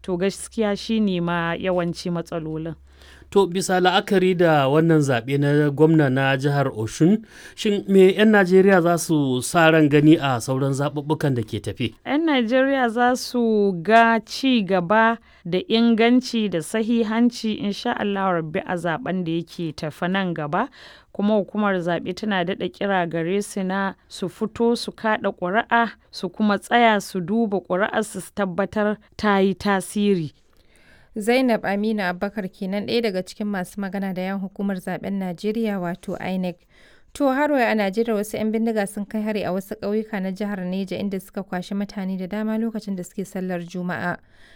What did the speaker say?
to gaskiya shine ma yawanci matsalolin To bisa la'akari da wannan zaɓe na gwamna na jihar Oshun, shin me 'yan Najeriya za su sa ran gani a sauran zaɓuɓɓukan da ke tafe? 'Yan Najeriya za su ga ci gaba da inganci da sahihanci insha Allah rabbi a zaben da yake tafa nan gaba. kuma hukumar zaɓe tana daɗa kira gare su na su fito su kaɗa ƙuri'a su kuma tsaya su duba ƙuri'ar su tabbatar ta yi tasiri. Zainab Aminu Abubakar kenan ɗaya daga cikin masu magana da yan hukumar zaben Najeriya wato INEC. To har a Najeriya wasu 'yan bindiga sun kai hari a wasu ƙauyuka na jihar Neja inda suka kwashi mutane da dama lokacin da suke sallar Juma'a.